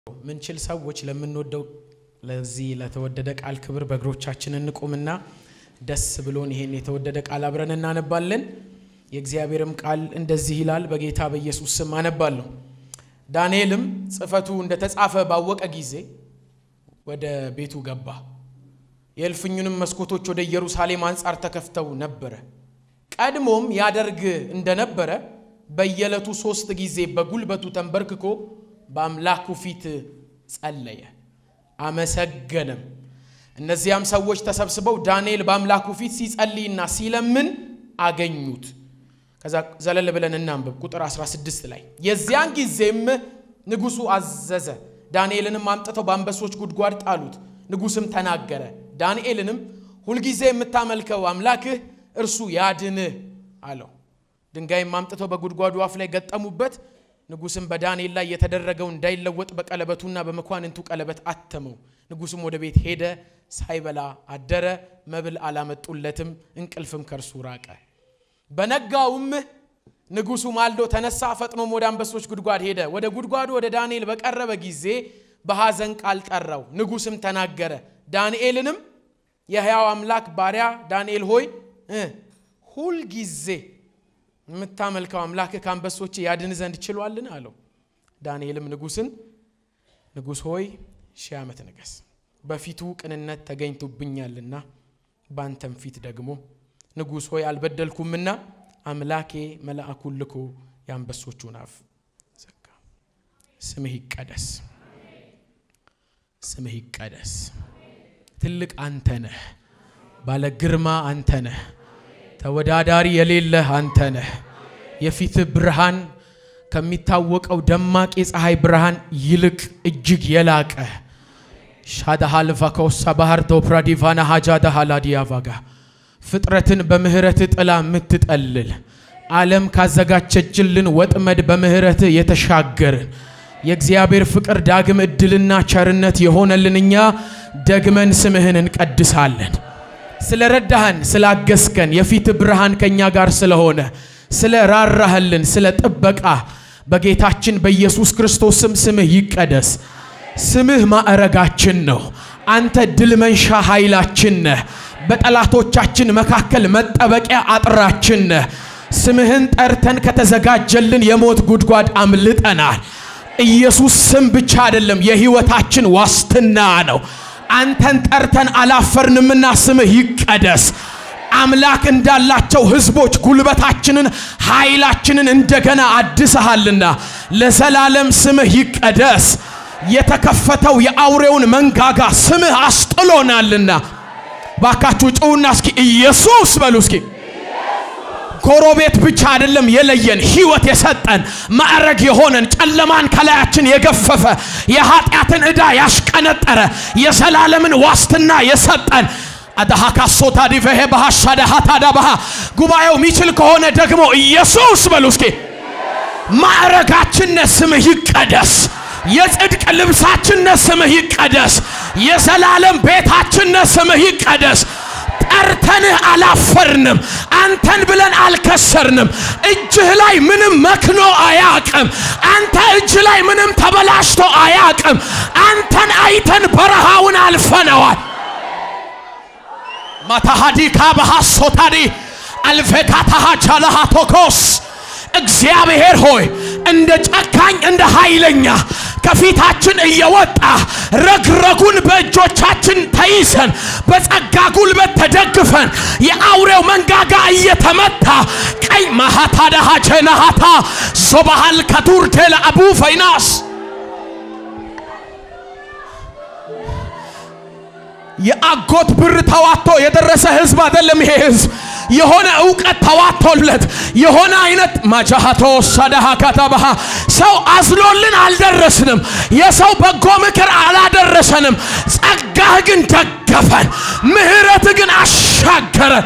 ምንችል ሰዎች ለምንወደው ለዚህ ለተወደደ ቃል ክብር በእግሮቻችን እንቁምና ደስ ብሎን ይሄን የተወደደ ቃል አብረን እናነባለን። የእግዚአብሔርም ቃል እንደዚህ ይላል። በጌታ በኢየሱስ ስም አነባለሁ። ዳንኤልም ጽሕፈቱ እንደተጻፈ ባወቀ ጊዜ ወደ ቤቱ ገባ። የእልፍኙንም መስኮቶች ወደ ኢየሩሳሌም አንጻር ተከፍተው ነበረ። ቀድሞም ያደርግ እንደነበረ በየዕለቱ ሦስት ጊዜ በጉልበቱ ተንበርክኮ በአምላኩ ፊት ጸለየ፣ አመሰገነም። እነዚያም ሰዎች ተሰብስበው ዳንኤል በአምላኩ ፊት ሲጸልይና ሲለምን አገኙት። ከዛ ዘለል ብለን እናንብብ። ቁጥር 16 ላይ የዚያን ጊዜም ንጉሡ አዘዘ፣ ዳንኤልንም አምጥተው በአንበሶች ጉድጓድ ጣሉት። ንጉሥም ተናገረ፣ ዳንኤልንም ሁልጊዜ የምታመልከው አምላክህ እርሱ ያድንህ አለው። ድንጋይም አምጥተው በጉድጓዱ አፍ ላይ ገጠሙበት። ንጉሥም በዳንኤል ላይ የተደረገው እንዳይለወጥ በቀለበቱና በመኳንንቱ ቀለበት አተመው። ንጉሥም ወደ ቤት ሄደ፣ ሳይበላ አደረ። መብል አላመጡለትም፣ እንቅልፍም ከእርሱ ራቀ። በነጋውም ንጉሡ ማልዶ ተነሳ፣ ፈጥኖም ወደ አንበሶች ጉድጓድ ሄደ። ወደ ጉድጓዱ ወደ ዳንኤል በቀረበ ጊዜ በሐዘን ቃል ጠራው። ንጉሥም ተናገረ፣ ዳንኤልንም የሕያው አምላክ ባሪያ ዳንኤል ሆይ ሁልጊዜ የምታመልከው አምላክ ከአንበሶች ያድን ዘንድ ችሏልን? አለው። ዳንኤልም ንጉሥን ንጉሥ ሆይ ሺህ ዓመት ንገስ፣ በፊቱ ቅንነት ተገኝቶብኛልና ባንተም ፊት ደግሞ ንጉሥ ሆይ አልበደልኩምና አምላኬ መልአኩን ልኮ የአንበሶቹን አፍ ዘጋ። ስምህ ይቀደስ፣ ስምህ ይቀደስ። ትልቅ አንተ ነህ፣ ባለ ግርማ አንተ ነህ፣ ተወዳዳሪ የሌለህ አንተ ነህ። የፊትህ ብርሃን ከሚታወቀው ደማቅ የፀሐይ ብርሃን ይልቅ እጅግ የላቀ ሻዳሃልቫኮሳ ባህር ዶፕራዲቫና ሃጃዳ ሃላዲያቫጋ ፍጥረትን በምህረትህ ጥላ የምትጠልል ዓለም ካዘጋጀችልን ወጥመድ በምህረትህ የተሻገርን የእግዚአብሔር ፍቅር ዳግም ዕድልና ቸርነት የሆነልን እኛ ደግመን ስምህን እንቀድሳለን። ስለ ረዳህን ስላገስከን የፊት ብርሃን ከእኛ ጋር ስለሆነ ስለ ራራህልን ስለ ጥበቃ በጌታችን በኢየሱስ ክርስቶስም ስምህ ይቀደስ። ስምህ ማዕረጋችን ነው። አንተ ድል መንሻ ኃይላችን ነህ። በጠላቶቻችን መካከል መጠበቂያ አጥራችን ነህ። ስምህን ጠርተን ከተዘጋጀልን የሞት ጉድጓድ አምልጠናል። ኢየሱስ ስም ብቻ አይደለም፣ የሕይወታችን ዋስትና ነው። አንተን ጠርተን አላፈርንምና ስምህ ይቀደስ። አምላክ እንዳላቸው ሕዝቦች ጉልበታችንን፣ ኃይላችንን እንደገና አድሰሃልና ለዘላለም ስምህ ይቀደስ። የተከፈተው የአውሬውን መንጋጋ ስምህ አስጥሎናልና ባካችሁ ጭውና እስኪ ኢየሱስ በሉ እስኪ። ጎረቤት ብቻ አይደለም የለየን፣ ሕይወት የሰጠን ማዕረግ የሆነን ጨለማን ከላያችን የገፈፈ የኃጢአትን ዕዳ ያሽቀነጠረ የዘላለምን ዋስትና የሰጠን አዳሃካሶታ ዲቨሄ ባሃሻዳሃታዳ ባሃ ጉባኤው የሚችል ከሆነ ደግሞ ኢየሱስ በሉ እስኪ። ማዕረጋችን ስምህ ይቀደስ። የጽድቅ ልብሳችን ስምህ ይቀደስ። የዘላለም ቤታችን ስምህ ይቀደስ። ጠርተንህ አላፈርንም። አንተን ብለን አልከሰርንም። እጅህ ላይ ምንም መክኖ አያቅም። አንተ እጅ ላይ ምንም ተበላሽቶ አያቅም። አንተን አይተን በረሃውን አልፈነዋል። ማታሃዲ ካባሃሶታዲ አልፌካታሃ ቻላሃቶኮስ እግዚአብሔር ሆይ እንደ ጨካኝ እንደ ኃይለኛ ከፊታችን እየወጣ ረግረጉን በእጆቻችን ተይዘን በጸጋ ጉልበት ተደግፈን የአውሬው መንጋጋ እየተመታ ቀይ ማሃታ ዳሃቸናሃታ ዞባሃል ከቱርቴለ አቡ ፈይናስ የአጎት ብር ተዋቶ የደረሰ ህዝብ አይደለም ይሄ ህዝብ የሆነ እውቀት ተዋቶለት የሆነ አይነት ማጃሃቶ ሳዳሃ ካታባሃ ሰው አዝሎልን አልደረስንም። የሰው በጎ ምክር አላደረሰንም። ጸጋህ ግን ደገፈን፣ ምህረትህ ግን አሻገረን።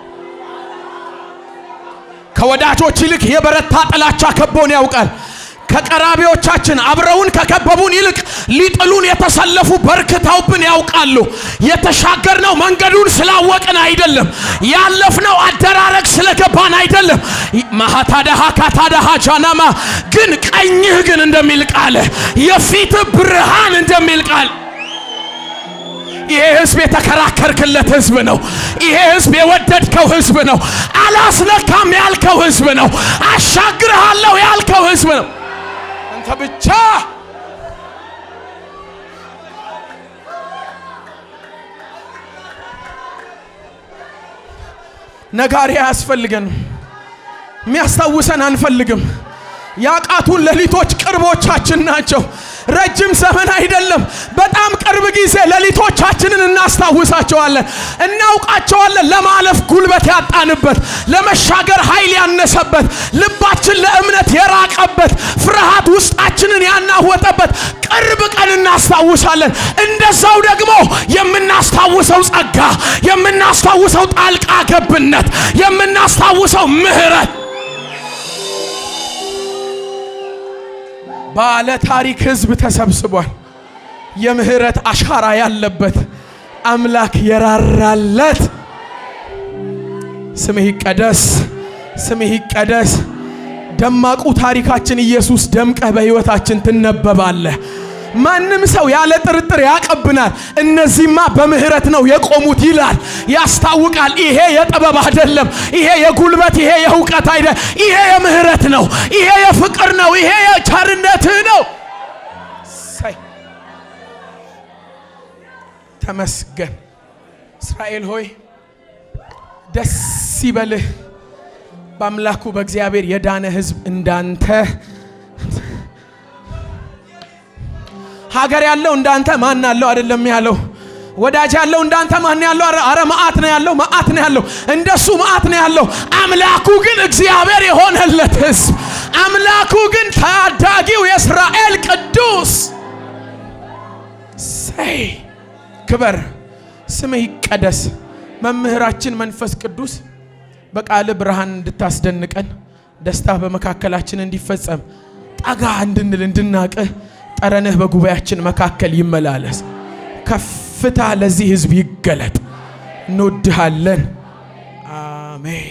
ከወዳጆች ይልቅ የበረታ ጥላቻ ከቦን ያውቃል። ከቀራቢዎቻችን አብረውን ከከበቡን ይልቅ ሊጥሉን የተሰለፉ በርክተውብን ያውቃሉ። የተሻገርነው መንገዱን ስላወቅን አይደለም። ያለፍነው አደራረግ ስለገባን አይደለም። ማሃታዳሃ ካታዳሃ ጃናማ ግን ቀኝህ ግን እንደሚል ቃል የፊት ብርሃን እንደሚል ቃል ይሄ ህዝብ የተከራከርክለት ህዝብ ነው። ይሄ ህዝብ የወደድከው ህዝብ ነው። አላስነካም ያልከው ህዝብ ነው። አሻግርሃለሁ ያልከው ህዝብ ነው። አንተ ብቻ ነጋሪ አያስፈልገንም። የሚያስታውሰን አንፈልግም። ያቃቱን ሌሊቶች ቅርቦቻችን ናቸው። ረጅም ዘመን አይደለም፣ በጣም ቅርብ ጊዜ ሌሊቶቻችንን እናስታውሳቸዋለን፣ እናውቃቸዋለን። ለማለፍ ጉልበት ያጣንበት፣ ለመሻገር ኃይል ያነሰበት፣ ልባችን ለእምነት የራቀበት፣ ፍርሃት ውስጣችንን ያናወጠበት ቅርብ ቀን እናስታውሳለን። እንደዛው ደግሞ የምናስታውሰው ጸጋ፣ የምናስታውሰው ጣልቃ ገብነት፣ የምናስታውሰው ምህረት ባለ ታሪክ ህዝብ ተሰብስቧል። የምህረት አሻራ ያለበት አምላክ የራራለት ስምህ ይቀደስ፣ ስምህ ይቀደስ። ደማቁ ታሪካችን ኢየሱስ ደምቀህ በሕይወታችን ትነበባለህ። ማንም ሰው ያለ ጥርጥር ያቀብናል። እነዚህማ በምህረት ነው የቆሙት ይላል፣ ያስታውቃል። ይሄ የጥበብ አይደለም፣ ይሄ የጉልበት፣ ይሄ የእውቀት አይደለም። ይሄ የምህረት ነው፣ ይሄ የፍቅር ነው፣ ይሄ የቸርነትህ ነው። ሳይ ተመስገን። እስራኤል ሆይ ደስ ይበልህ በአምላኩ በእግዚአብሔር የዳነ ህዝብ እንዳንተ ሀገር ያለው እንዳንተ ማን አለው? አይደለም ያለው። ወዳጅ ያለው እንዳንተ ማን ያለው? አረ መዓት ነው ያለው፣ መዓት ነው ያለው። እንደሱ መዓት ነው ያለው። አምላኩ ግን እግዚአብሔር የሆነለት ህዝብ፣ አምላኩ ግን ታዳጊው የእስራኤል ቅዱስ ሰይ ክበር፣ ስምህ ይቀደስ። መምህራችን መንፈስ ቅዱስ በቃል ብርሃን እንድታስደንቀን ደስታ በመካከላችን እንዲፈጸም ጠጋ እንድንል እንድናቅህ ጠረንህ በጉባኤያችን መካከል ይመላለስ። ከፍታ ለዚህ ህዝብ ይገለጥ። እንወድሃለን። አሜን።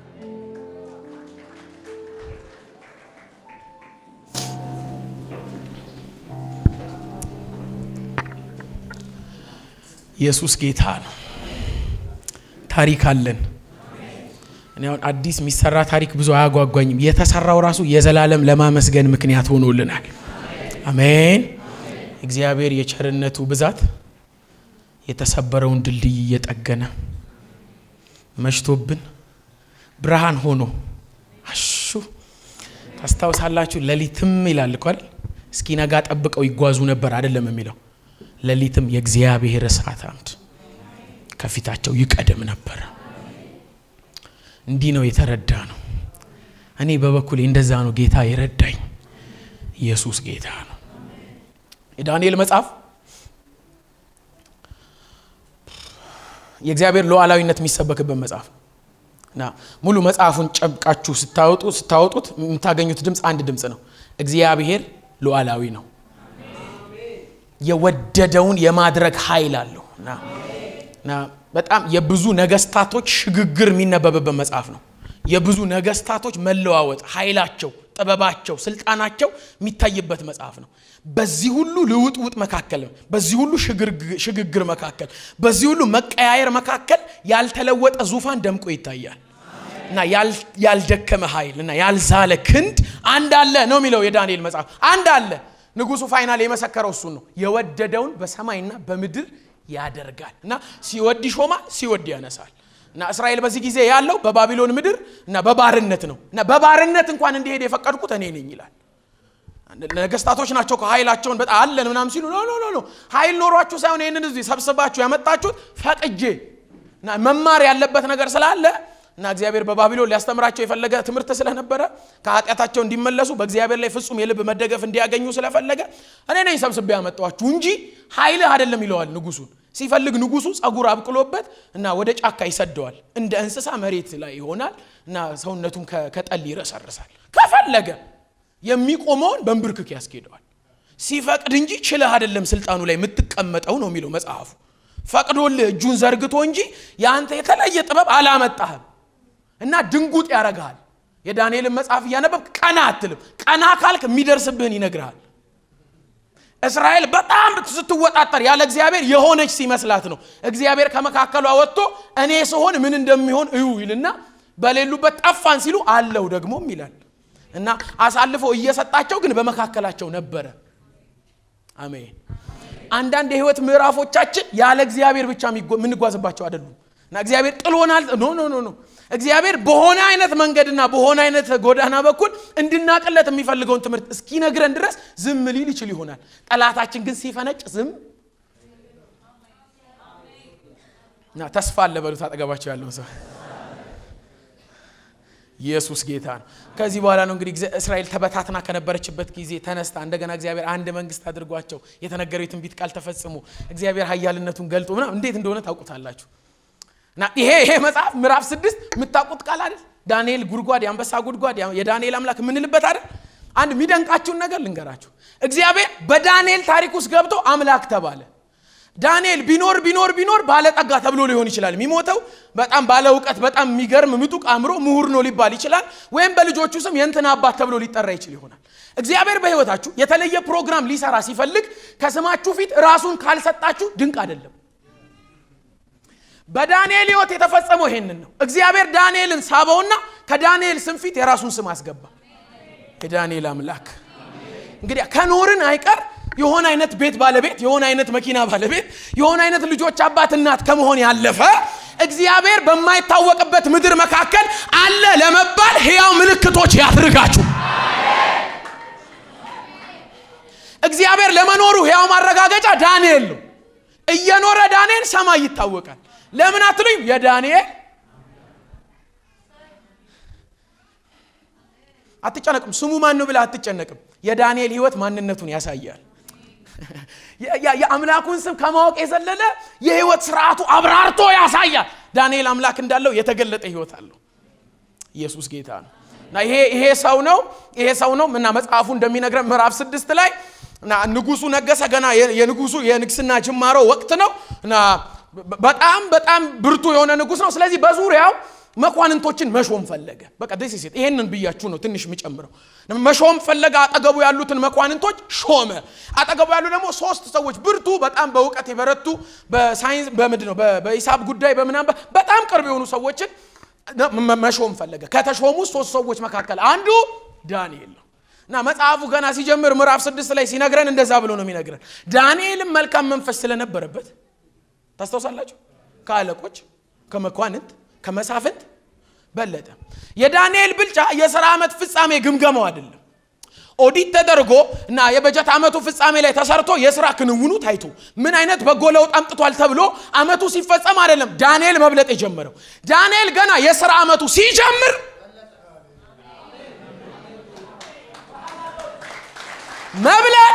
ኢየሱስ ጌታ ነው። ታሪክ አለን። እኔ አሁን አዲስ የሚሰራ ታሪክ ብዙ አያጓጓኝም። የተሰራው ራሱ የዘላለም ለማመስገን ምክንያት ሆኖልናል። አሜን። እግዚአብሔር የቸርነቱ ብዛት የተሰበረውን ድልድይ እየጠገነ መሽቶብን ብርሃን ሆኖ አሹ ታስታውሳላችሁ። ሌሊትም ይላል እኮ አይደል? እስኪነጋ ጠብቀው ይጓዙ ነበር አይደለም የሚለው። ሌሊትም የእግዚአብሔር እሳት አምድ ከፊታቸው ይቀደም ነበር። እንዲህ ነው የተረዳ ነው። እኔ በበኩሌ እንደዛ ነው ጌታ የረዳኝ። ኢየሱስ ጌታ ነው። የዳንኤል መጽሐፍ የእግዚአብሔር ሉዓላዊነት የሚሰበክበት መጽሐፍ እና ሙሉ መጽሐፉን ጨብቃችሁ ስታወጡ ስታወጡት የምታገኙት ድምፅ አንድ ድምፅ ነው። እግዚአብሔር ሉዓላዊ ነው። የወደደውን የማድረግ ኃይል አለው እና በጣም የብዙ ነገስታቶች ሽግግር የሚነበብበት መጽሐፍ ነው። የብዙ ነገስታቶች መለዋወጥ ኃይላቸው፣ ጥበባቸው፣ ስልጣናቸው የሚታይበት መጽሐፍ ነው። በዚህ ሁሉ ልውጥውጥ መካከል፣ በዚህ ሁሉ ሽግግር መካከል፣ በዚህ ሁሉ መቀያየር መካከል ያልተለወጠ ዙፋን ደምቆ ይታያል እና ያልደከመ ኃይል እና ያልዛለ ክንድ አንድ አለ ነው የሚለው የዳንኤል መጽሐፍ። አንድ አለ። ንጉሱ ፋይናል የመሰከረው እሱን ነው። የወደደውን በሰማይና በምድር ያደርጋል እና ሲወድ ይሾማል፣ ሲወድ ያነሳል። እና እስራኤል በዚህ ጊዜ ያለው በባቢሎን ምድር እና በባርነት ነው እና በባርነት እንኳን እንዲሄድ የፈቀድኩት እኔ ነኝ ይላል። ነገስታቶች ናቸው ከኃይላቸውን በጣም አለን ምናምን ሲሉ ኖ ኖ ኖ ኃይል ኖሯችሁ ሳይሆን ይህንን እዚህ ሰብስባችሁ ያመጣችሁት ፈቅጄ እና መማር ያለበት ነገር ስላለ እና እግዚአብሔር በባቢሎን ሊያስተምራቸው የፈለገ ትምህርት ስለነበረ ከኃጢአታቸው እንዲመለሱ በእግዚአብሔር ላይ ፍጹም የልብ መደገፍ እንዲያገኙ ስለፈለገ እኔ ነኝ ሰብስቤ ያመጣኋችሁ እንጂ ኃይልህ አይደለም ይለዋል ንጉሱን። ሲፈልግ ንጉሱ ጸጉር አብቅሎበት እና ወደ ጫካ ይሰደዋል። እንደ እንስሳ መሬት ላይ ይሆናል እና ሰውነቱም ከጠል ይረሰርሳል። ከፈለገ የሚቆመውን በንብርክክ ያስኬደዋል። ሲፈቅድ እንጂ ችለህ አይደለም ስልጣኑ ላይ የምትቀመጠው ነው የሚለው መጽሐፉ። ፈቅዶልህ እጁን ዘርግቶ እንጂ የአንተ የተለየ ጥበብ አላመጣህም እና ድንጉጥ ያረግሃል። የዳንኤልን መጽሐፍ እያነበብ ቀና አትልም። ቀና ካልክ የሚደርስብህን ይነግርሃል። እስራኤል በጣም ስትወጣጠር ያለ እግዚአብሔር የሆነች ሲመስላት ነው። እግዚአብሔር ከመካከሏ ወጥቶ እኔ ስሆን ምን እንደሚሆን እዩ ይልና በሌሉበት ጠፋን ሲሉ አለው ደግሞም ይላል እና አሳልፎ እየሰጣቸው ግን በመካከላቸው ነበረ። አሜን። አንዳንድ የህይወት ምዕራፎቻችን ያለ እግዚአብሔር ብቻ የምንጓዝባቸው አይደሉም እና እግዚአብሔር ጥሎናል። ኖ ኖ ኖ ኖ እግዚአብሔር በሆነ አይነት መንገድና በሆነ አይነት ጎዳና በኩል እንድናቅለት የሚፈልገውን ትምህርት እስኪነግረን ድረስ ዝም ሊል ይችል ይሆናል። ጠላታችን ግን ሲፈነጭ ዝም እና ተስፋ አለ በሉት አጠገባቸው ያለውን ሰው ኢየሱስ ጌታ ነው። ከዚህ በኋላ ነው እንግዲህ እስራኤል ተበታትና ከነበረችበት ጊዜ ተነስታ እንደገና እግዚአብሔር አንድ መንግስት አድርጓቸው የተነገረው የትንቢት ቃል ተፈጽሞ እግዚአብሔር ኃያልነቱን ገልጦ ምናምን እንዴት እንደሆነ ታውቁታላችሁ። እና ይሄ ይሄ መጽሐፍ ምዕራፍ ስድስት የምታውቁት ቃል አይደል? ዳንኤል ጉድጓድ፣ የአንበሳ ጉድጓድ፣ የዳንኤል አምላክ የምንልበት አይደል? አንድ የሚደንቃችሁን ነገር ልንገራችሁ። እግዚአብሔር በዳንኤል ታሪክ ውስጥ ገብቶ አምላክ ተባለ። ዳንኤል ቢኖር ቢኖር ቢኖር ባለጠጋ ተብሎ ሊሆን ይችላል። የሚሞተው በጣም ባለ እውቀት በጣም የሚገርም ምጡቅ አእምሮ ምሁር ነው ሊባል ይችላል። ወይም በልጆቹ ስም የእንትና አባት ተብሎ ሊጠራ ይችል ይሆናል። እግዚአብሔር በሕይወታችሁ የተለየ ፕሮግራም ሊሰራ ሲፈልግ ከስማችሁ ፊት ራሱን ካልሰጣችሁ ድንቅ አይደለም። በዳንኤል ሕይወት የተፈጸመው ይሄንን ነው። እግዚአብሔር ዳንኤልን ሳበውና ከዳንኤል ስም ፊት የራሱን ስም አስገባ። የዳንኤል አምላክ እንግዲህ ከኖርን አይቀር የሆነ አይነት ቤት ባለቤት የሆነ አይነት መኪና ባለቤት የሆነ አይነት ልጆች አባት እናት ከመሆን ያለፈ እግዚአብሔር በማይታወቅበት ምድር መካከል አለ ለመባል ሕያው ምልክቶች ያድርጋችሁ። እግዚአብሔር ለመኖሩ ሕያው ማረጋገጫ ዳንኤል ነው። እየኖረ ዳንኤል ሰማይ ይታወቃል። ለምን አትሉኝ? የዳንኤል አትጨነቅም። ስሙ ማን ነው ብለህ አትጨነቅም። የዳንኤል ሕይወት ማንነቱን ያሳያል። የአምላኩን ስም ከማወቅ የዘለለ የህይወት ስርዓቱ አብራርቶ ያሳያል። ዳንኤል አምላክ እንዳለው የተገለጠ ህይወት አለው። ኢየሱስ ጌታ ነው እና ይሄ ይሄ ሰው ነው ይሄ ሰው ነው እና መጽሐፉ እንደሚነግረን ምዕራፍ ስድስት ላይ እና ንጉሱ ነገሰ። ገና የንጉሱ የንግስና ጅማሮ ወቅት ነው እና በጣም በጣም ብርቱ የሆነ ንጉስ ነው። ስለዚህ በዙሪያው መኳንንቶችን መሾም ፈለገ። በቃ ደስ ሴት ይሄንን ብያችሁ ነው ትንሽ የሚጨምረው። መሾም ፈለገ። አጠገቡ ያሉትን መኳንንቶች ሾመ። አጠገቡ ያሉ ደግሞ ሶስት ሰዎች ብርቱ፣ በጣም በእውቀት የበረቱ በሳይንስ በምንድን ነው በሂሳብ ጉዳይ በምናምን በጣም ቅርብ የሆኑ ሰዎችን መሾም ፈለገ። ከተሾሙ ሶስት ሰዎች መካከል አንዱ ዳንኤል ነው እና መጽሐፉ ገና ሲጀምር ምዕራፍ ስድስት ላይ ሲነግረን እንደዛ ብሎ ነው የሚነግረን። ዳንኤልም መልካም መንፈስ ስለነበረበት ታስታውሳላችሁ፣ ከአለቆች ከመኳንንት ከመሳፍንት በለጠ። የዳንኤል ብልጫ የሥራ ዓመት ፍጻሜ ግምገማው አይደለም። ኦዲት ተደርጎ እና የበጀት ዓመቱ ፍጻሜ ላይ ተሰርቶ የሥራ ክንውኑ ታይቶ ምን አይነት በጎ ለውጥ አምጥቷል ተብሎ ዓመቱ ሲፈጸም አይደለም ዳንኤል መብለጥ የጀመረው። ዳንኤል ገና የሥራ ዓመቱ ሲጀምር መብለጥ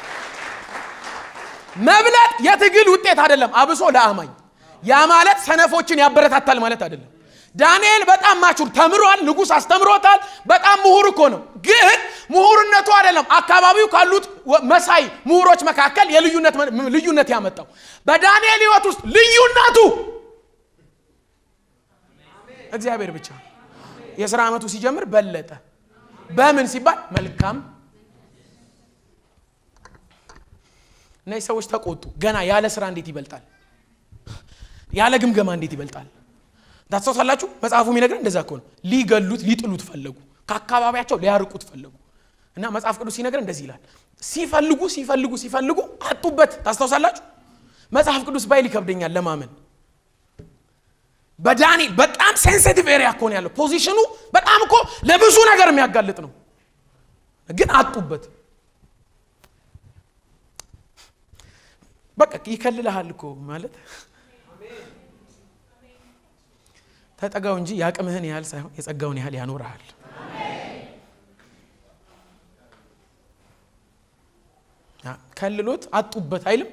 መብለጥ የትግል ውጤት አይደለም፣ አብሶ ለአማኝ ያ ማለት ሰነፎችን ያበረታታል ማለት አይደለም። ዳንኤል በጣም ማቹር ተምሯል። ንጉሥ አስተምሮታል። በጣም ምሁር እኮ ነው። ግን ምሁርነቱ አይደለም አካባቢው ካሉት መሳይ ምሁሮች መካከል ልዩነት ያመጣው በዳንኤል ሕይወት ውስጥ ልዩነቱ እግዚአብሔር ብቻ። የሥራ ዓመቱ ሲጀምር በለጠ። በምን ሲባል መልካም እነዚህ ሰዎች ተቆጡ። ገና ያለ ስራ እንዴት ይበልጣል? ያለ ግምገማ እንዴት ይበልጣል? ታስታውሳላችሁ? መጽሐፉ የሚነግረን እንደዛ ከሆነ ሊገሉት ሊጥሉት ፈለጉ፣ ከአካባቢያቸው ሊያርቁት ፈለጉ። እና መጽሐፍ ቅዱስ ሲነግረን እንደዚህ ይላል፣ ሲፈልጉ ሲፈልጉ ሲፈልጉ አጡበት። ታስታውሳላችሁ? መጽሐፍ ቅዱስ ባይል ይከብደኛል ለማመን። በዳንኤል በጣም ሴንሲቲቭ ኤሪያ እኮ ነው ያለው። ፖዚሽኑ በጣም እኮ ለብዙ ነገር የሚያጋልጥ ነው፣ ግን አጡበት። በቃ ይከልልሃል እኮ ማለት ተጠጋው እንጂ የአቅምህን ያህል ሳይሆን የጸጋውን ያህል ያኖርሃል። ከልሎት አጡበት አይልም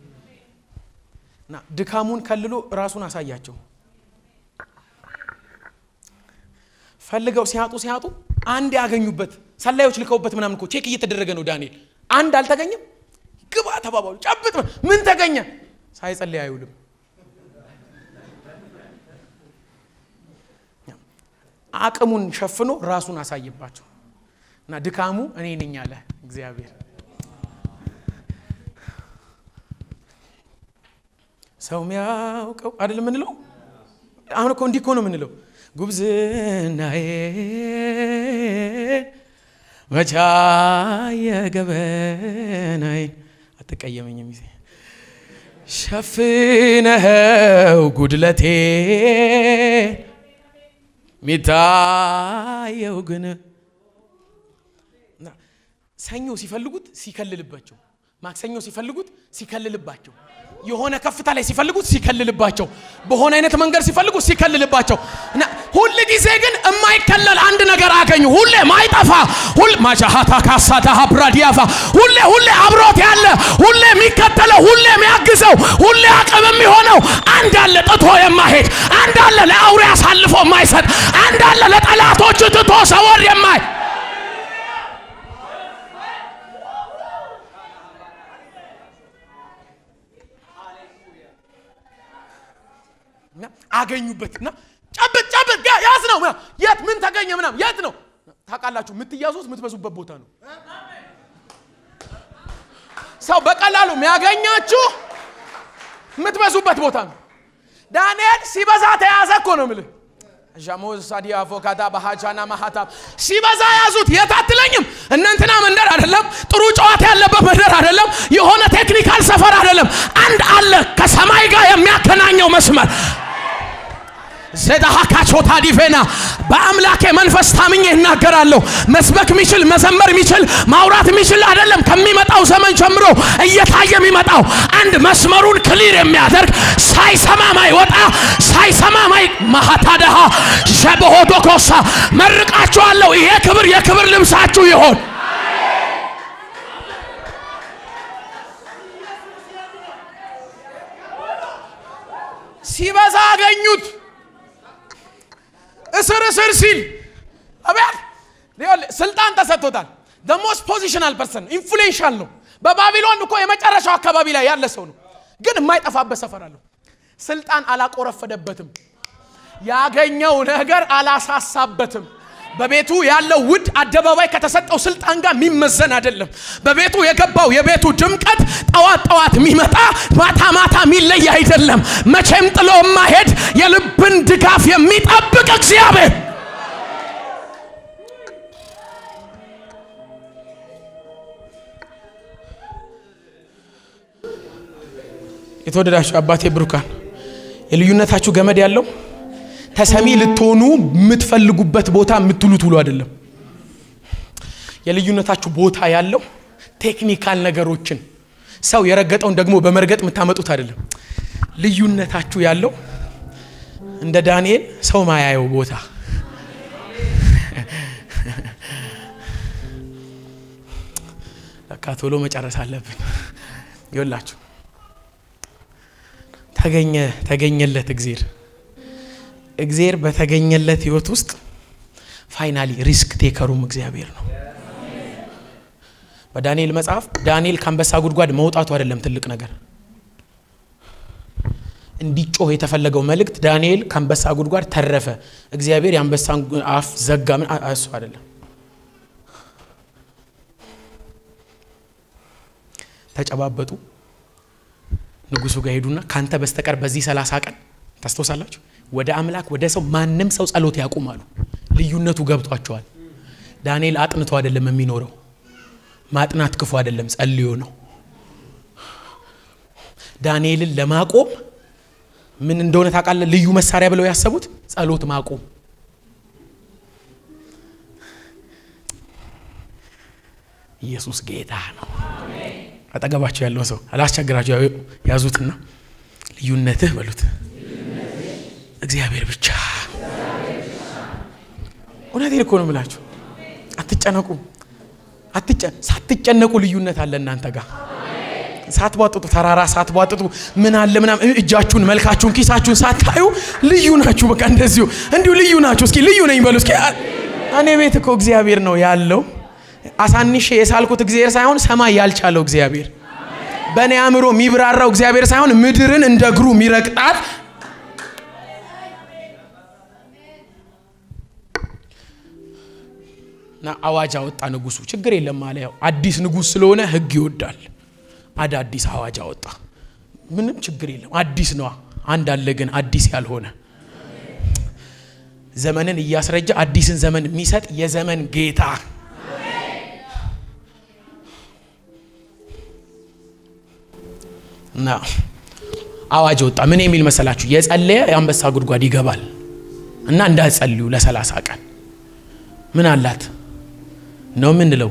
እና ድካሙን ከልሎ ራሱን አሳያቸው። ፈልገው ሲያጡ ሲያጡ አንድ ያገኙበት ሰላዮች ልከውበት ምናምን እኮ ቼክ እየተደረገ ነው። ዳንኤል አንድ አልተገኘም። ግባ ተባባሉ። ጨብጥ ምን ተገኘ? ሳይጸልይ አይውልም። አቅሙን ሸፍኖ ራሱን አሳየባቸው እና ድካሙ እኔ ነኝ አለ እግዚአብሔር። ሰው ሚያውቀው አይደል የምንለው? አሁን እኮ እንዲህ እኮ ነው የምንለው። ጉብዝናዬ መቻ የገበናዬ አትቀየመኝም ጊዜ ሸፍነኸው ጉድለቴ ሚታየው ግን ሰኞ ሲፈልጉት ሲከልልባቸው፣ ማክሰኞ ሲፈልጉት ሲከልልባቸው፣ የሆነ ከፍታ ላይ ሲፈልጉት ሲከልልባቸው፣ በሆነ አይነት መንገድ ሲፈልጉት ሲከልልባቸው እና ሁል ጊዜ ግን የማይከለል አንድ ነገር አገኙ። ሁሌ ማይጠፋ ሁል ማሻሃታ ካሳታ ብራዲያፋ ሁሌ ሁሌ አብሮት ያለ ሁሌ የሚከተለው ሁሌ የሚያግዘው ሁሌ አቅም የሚሆነው አንድ አለ። ጥቶ የማሄድ አንድ አለ። ለአውሬ አሳልፎ የማይሰጥ አንድ አለ። ለጠላቶች ትቶ ሰወር የማይ አገኙበት እና ጨብጥ ጨብጥ ያዝ ነው የት ምን ተገኘ ምናም የት ነው ታውቃላችሁ የምትያዙት የምትበዙበት ቦታ ነው ሰው በቀላሉ የሚያገኛችሁ የምትበዙበት ቦታ ነው ዳንኤል ሲበዛ ተያዘ እኮ ነው ምልህ ዣሞዝ ሳዲ አቮካዳ ባሃጃና ማሃታብ ሲበዛ ያዙት የት አትለኝም እነንትና መንደር አይደለም ጥሩ ጨዋታ ያለበት መንደር አይደለም የሆነ ቴክኒካል ሰፈር አይደለም አንድ አለ ከሰማይ ጋር የሚያገናኘው መስመር ዘዳሃካቾታ ዲቬና በአምላኬ መንፈስ ታምኜ እናገራለሁ። መስበክ የሚችል መዘመር የሚችል ማውራት የሚችል አይደለም። ከሚመጣው ዘመን ጀምሮ እየታየ የሚመጣው አንድ መስመሩን ክሊር የሚያደርግ ሳይሰማ ማይወጣ ሳይሰማ ማይ ማሃታደሃ ሸበሆዶኮሳ መርቃችኋለሁ። ይሄ ክብር የክብር ልብሳችሁ ይሆን። ሲበዛ አገኙት። እስር እስር ሲል አቤት ስልጣን ተሰጥቶታል። ሞስት ፖዚሽናል ፐርሰን ኢንፍሉዌንሻል ነው። በባቢሎን እኮ የመጨረሻው አካባቢ ላይ ያለ ሰው ነው፣ ግን የማይጠፋበት ሰፈር አለው። ስልጣን አላቆረፈደበትም። ያገኘው ነገር አላሳሳበትም። በቤቱ ያለው ውድ አደባባይ ከተሰጠው ስልጣን ጋር የሚመዘን አይደለም። በቤቱ የገባው የቤቱ ድምቀት ጠዋት ጠዋት የሚመጣ ማታ ማታ የሚለይ አይደለም። መቼም ጥሎ የማሄድ የልብን ድጋፍ የሚጠብቅ እግዚአብሔር የተወደዳችሁ አባቴ ብሩካን የልዩነታችሁ ገመድ ያለው ተሰሚ ልትሆኑ የምትፈልጉበት ቦታ የምትሉት ውሎ አይደለም። የልዩነታችሁ ቦታ ያለው ቴክኒካል ነገሮችን ሰው የረገጠውን ደግሞ በመርገጥ የምታመጡት አይደለም። ልዩነታችሁ ያለው እንደ ዳንኤል ሰው ማያየው ቦታ ለካ ቶሎ መጨረስ አለብን። ይወላችሁ ተገኘ ተገኘለት እግዜር እግዜር በተገኘለት ህይወት ውስጥ ፋይናሊ ሪስክ ቴከሩም እግዚአብሔር ነው። በዳንኤል መጽሐፍ ዳንኤል ከአንበሳ ጉድጓድ መውጣቱ አይደለም ትልቅ ነገር። እንዲጮህ የተፈለገው መልእክት ዳንኤል ከአንበሳ ጉድጓድ ተረፈ፣ እግዚአብሔር የአንበሳን አፍ ዘጋ። ምን እሱ አይደለም። ተጨባበጡ። ንጉሱ ጋር ሄዱና ካንተ በስተቀር በዚህ ሰላሳ ቀን ታስታውሳላችሁ ወደ አምላክ ወደ ሰው ማንም ሰው ጸሎት ያቁማሉ። ልዩነቱ ገብቷቸዋል። ዳንኤል አጥንቶ አይደለም የሚኖረው። ማጥናት ክፉ አይደለም፣ ጸልዮ ነው። ዳንኤልን ለማቆም ምን እንደሆነ ታውቃለህ? ልዩ መሳሪያ ብለው ያሰቡት ጸሎት ማቆም። ኢየሱስ ጌታ ነው። አጠገባቸው ያለው ሰው አላስቸግራቸው ያዙትና ልዩነትህ በሉት እግዚአብሔር ብቻ። እውነቴን እኮ ነው የምላችሁ። አትጨነቁ፣ ሳትጨነቁ ልዩነት አለ እናንተ ጋር ሳትቧጥጡ ተራራ ሳትቧጥጡ ምን አለ ምናምን እጃችሁን፣ መልካችሁን፣ ኪሳችሁን ሳታዩ ልዩ ናችሁ። በቃ እንደዚሁ እንዲሁ ልዩ ናችሁ። እስኪ ልዩ ነኝ በሉ እስኪ። እኔ ቤት እኮ እግዚአብሔር ነው ያለው። አሳንሼ የሳልኩት እግዚአብሔር ሳይሆን ሰማይ ያልቻለው እግዚአብሔር በእኔ አእምሮ የሚብራራው እግዚአብሔር ሳይሆን ምድርን እንደ እግሩ የሚረግጣት እና አዋጅ አወጣ ንጉሱ። ችግር የለም አለ። ያው አዲስ ንጉስ ስለሆነ ህግ ይወዳል። አዳዲስ አዋጅ አወጣ። ምንም ችግር የለም አዲስ ነዋ። አንድ አለ ግን አዲስ ያልሆነ ዘመንን እያስረጃ አዲስን ዘመን የሚሰጥ የዘመን ጌታ እና አዋጅ ወጣ። ምን የሚል መሰላችሁ? የጸለየ የአንበሳ ጉድጓድ ይገባል እና እንዳትጸልዩ ለሰላሳ ቀን ምን አላት ነው የምንለው።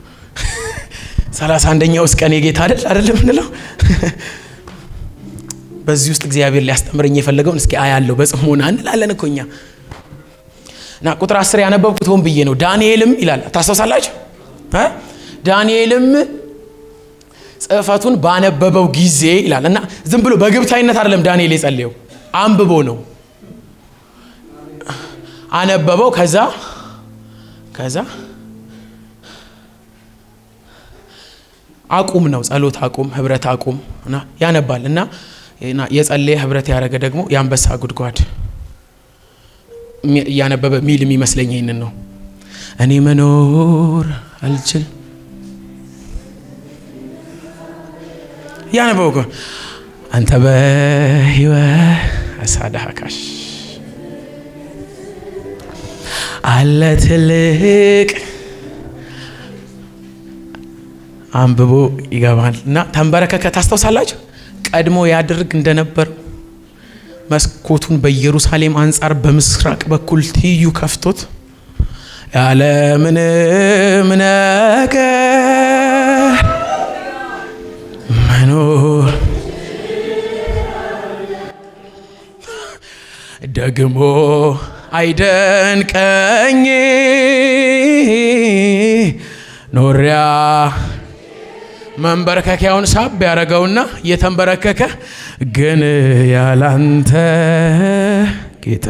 ሰላሳ አንደኛው ውስጥ ቀን የጌታ አይደል አይደል የምንለው። በዚህ ውስጥ እግዚአብሔር ሊያስተምረኝ የፈለገውን እስኪ አያለው በጽሞና እንላለን እኮ እኛ እና ቁጥር አስር ያነበብኩት ሆን ብዬ ነው። ዳንኤልም ይላል ታስታውሳላችሁ? ዳንኤልም ጽሕፈቱን ባነበበው ጊዜ ይላል እና ዝም ብሎ በግብታዊነት አይደለም ዳንኤል የጸለየው አንብቦ ነው። አነበበው ከዛ ከዛ አቁም ነው ጸሎት አቁም፣ ህብረት አቁም እና ያነባል እና የጸለየ ህብረት ያደረገ ደግሞ የአንበሳ ጉድጓድ እያነበበ ሚል የሚመስለኝ ይህንን ነው። እኔ መኖር አልችል እያነበበ እኮ አንተ በህይወት አሳዳካሽ አለ ትልቅ አንብቦ ይገባል እና ተንበረከከ። ታስታውሳላችሁ? ቀድሞ ያድርግ እንደነበር መስኮቱን በኢየሩሳሌም አንጻር በምስራቅ በኩል ትይዩ ከፍቶት ያለ ምንም ነገር መኖር ደግሞ አይደንቀኝ ኖሪያ መንበረከኪያውን ሳብ ያደረገውና እየተንበረከከ ግን ያላንተ ጌታ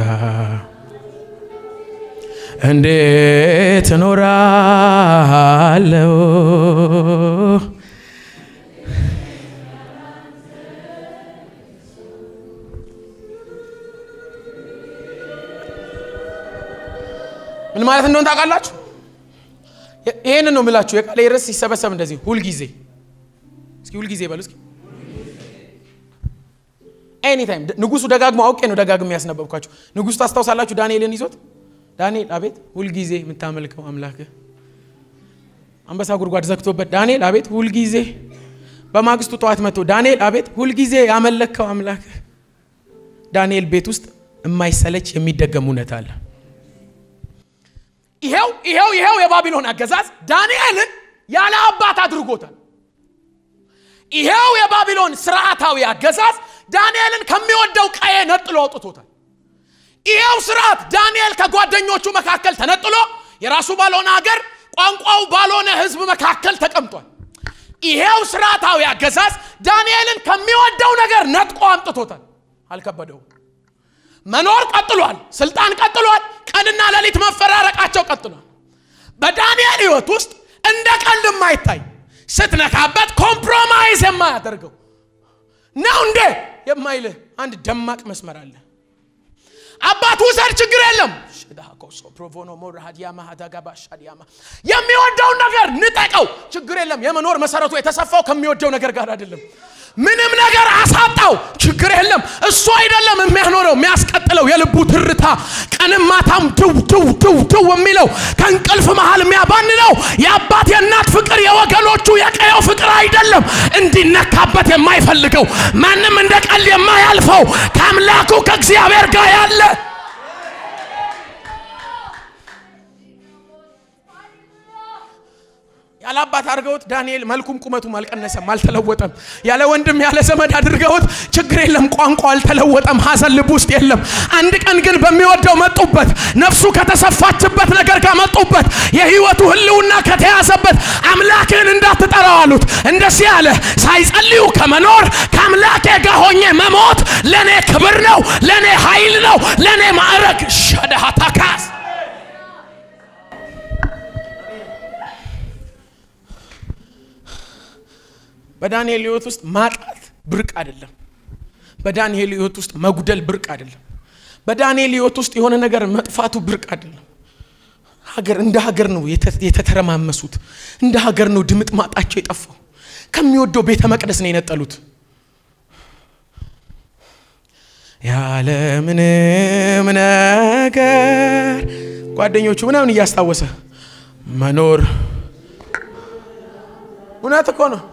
እንዴት እኖራለሁ? ምን ማለት እንደሆነ ታውቃላችሁ? ይሄንን ነው የምላችሁ። የቃሌ ርዕስ ሲሰበሰብ እንደዚህ ሁልጊዜ እስኪ ሁልጊዜ በሉ እስኪ ኤኒታይም ንጉሱ ደጋግሞ አውቄ ነው ደጋግሞ ያስነበብኳችሁ። ንጉሱ ታስታውሳላችሁ? ዳንኤልን ይዞት ዳንኤል አቤት ሁልጊዜ የምታመልከው አምላክህ አንበሳ ጉድጓድ ዘግቶበት ዳንኤል አቤት ሁልጊዜ በማግስቱ ጠዋት መጥቶ ዳንኤል አቤት ሁልጊዜ ያመለከው አምላክህ ዳንኤል ቤት ውስጥ የማይሰለች የሚደገም እውነት አለ። ይሄው ይሄው ይሄው የባቢሎን አገዛዝ ዳንኤልን ያለ አባት አድርጎታል። ይሄው የባቢሎን ስርዓታዊ አገዛዝ ዳንኤልን ከሚወደው ቀዬ ነጥሎ አውጥቶታል። ይሄው ስርዓት ዳንኤል ከጓደኞቹ መካከል ተነጥሎ የራሱ ባልሆነ ሀገር ቋንቋው ባልሆነ ሕዝብ መካከል ተቀምጧል። ይሄው ስርዓታዊ አገዛዝ ዳንኤልን ከሚወደው ነገር ነጥቆ አምጥቶታል። አልከበደውም። መኖር ቀጥሏል። ስልጣን ቀጥሏል። ቀንና ሌሊት መፈራረቃቸው ቀጥሏል። በዳንኤል ህይወት ውስጥ እንደ ቀልድ የማይታይ ስትነካበት ኮምፕሮማይዝ የማያደርገው ነው እንዴ የማይልህ አንድ ደማቅ መስመር አለ። አባት ውሰድ፣ ችግር የለም። የሚወደውን ነገር ንጠቀው፣ ችግር የለም። የመኖር መሰረቱ የተሰፋው ከሚወደው ነገር ጋር አይደለም። ምንም ነገር አሳጣው፣ ችግር የለም። እሱ አይደለም የሚያኖረው የሚያስቀጥለው የልቡ ትርታ ቀንም ማታም ድው ድው ድው ድው የሚለው ከእንቅልፍ መሃል የሚያባንነው የአባት የእናት ፍቅር የወገኖቹ የቀየው ፍቅር አይደለም። እንዲነካበት የማይፈልገው ማንም እንደ ቀልድ የማያልፈው ከአምላኩ ከእግዚአብሔር ጋር ያለ ያለ አባት አድርገውት ዳንኤል መልኩም ቁመቱም አልቀነሰም፣ አልተለወጠም። ያለ ወንድም ያለ ዘመድ አድርገውት ችግር የለም፣ ቋንቋ አልተለወጠም፣ ሐዘን ልብ ውስጥ የለም። አንድ ቀን ግን በሚወደው መጡበት፣ ነፍሱ ከተሰፋችበት ነገር ጋር መጡበት፣ የህይወቱ ህልውና ከተያዘበት አምላክህን እንዳትጠራው አሉት። እንደዚህ አለ፣ ሳይጸልዩ ከመኖር ከአምላኬ ጋር ሆኜ መሞት ለእኔ ክብር ነው፣ ለእኔ ኃይል ነው፣ ለእኔ ማዕረግ ሸደሃታካስ በዳንኤል ህይወት ውስጥ ማጣት ብርቅ አይደለም። በዳንኤል ህይወት ውስጥ መጉደል ብርቅ አይደለም። በዳንኤል ህይወት ውስጥ የሆነ ነገር መጥፋቱ ብርቅ አይደለም። ሀገር እንደ ሀገር ነው የተተረማመሱት። እንደ ሀገር ነው ድምጥ ማጣቸው የጠፋው። ከሚወደው ቤተ መቅደስ ነው የነጠሉት። ያለ ምንም ነገር ጓደኞቹ ምናምን እያስታወሰ መኖር እውነት እኮ ነው።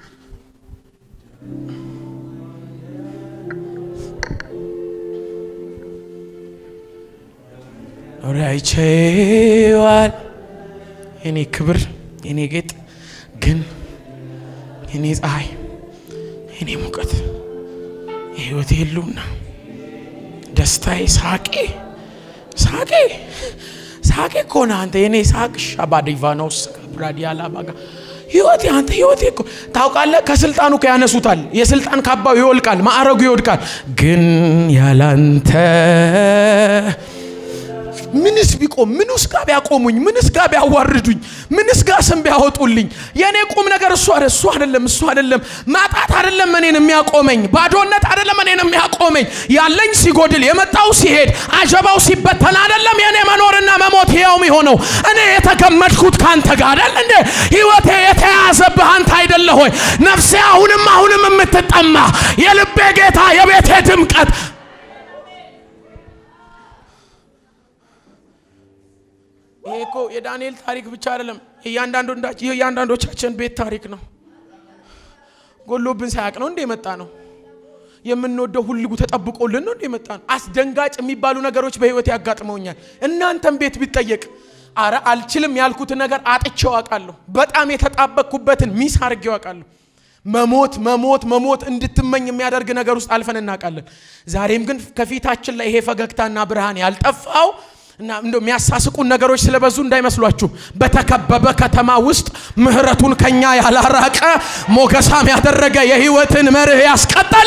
ራይቼዋል የኔ ክብር የኔ ጌጥ ግን የኔ ፀሐይ የኔ ሙቀት የህይወቴ ህልውና ደስታዬ ሳቄ ሳቄ ሳቄ እኮ ነህ አንተ የኔ ሳቅ ሻባዲቫኖስ ብራዲያላ ባጋ ህይወቴ አንተ ህይወቴ እኮ ታውቃለህ። ከስልጣኑ ያነሱታል፣ የስልጣን ካባው ይወልቃል፣ ማዕረጉ ይወድቃል። ግን ያላንተ ምንስ ቢቆም ምንስ ጋር ቢያቆሙኝ ምንስ ጋር ቢያዋርዱኝ ምንስ ጋር ስም ቢያወጡልኝ የእኔ ቁም ነገር እሱ አደ እሱ አይደለም እሱ አይደለም ማጣት አይደለም እኔን የሚያቆመኝ ባዶነት አይደለም እኔን የሚያቆመኝ ያለኝ ሲጎድል የመጣው ሲሄድ አጀባው ሲበተን አይደለም የእኔ መኖርና መሞት ሕያው የሆነው እኔ የተገመድኩት ከአንተ ጋር አይደል እንዴ ህይወቴ የተያዘብህ አንተ አይደለ ሆይ ነፍሴ አሁንም አሁንም የምትጠማ የልቤ ጌታ የቤቴ ድምቀት ይሄ እኮ የዳንኤል ታሪክ ብቻ አይደለም፣ የእያንዳንዶቻችን ቤት ታሪክ ነው። ጎሎብን ሳያቅ ነው እንደ የመጣ ነው። የምንወደው ሁልጉ ተጠብቆልን ነው እንደ የመጣ ነው። አስደንጋጭ የሚባሉ ነገሮች በህይወት ያጋጥመውኛል። እናንተም ቤት ቢጠየቅ አረ አልችልም ያልኩትን ነገር አጥቼው አውቃለሁ። በጣም የተጣበቅኩበትን ሚስ አድርጌው አውቃለሁ። መሞት መሞት መሞት እንድትመኝ የሚያደርግ ነገር ውስጥ አልፈን እናውቃለን። ዛሬም ግን ከፊታችን ላይ ይሄ ፈገግታና ብርሃን ያልጠፋው እና እንደ የሚያሳስቁን ነገሮች ስለበዙ እንዳይመስሏችሁ በተከበበ ከተማ ውስጥ ምህረቱን ከኛ ያላራቀ ሞገሳም ያደረገ የህይወትን መርህ ያስቀጠለ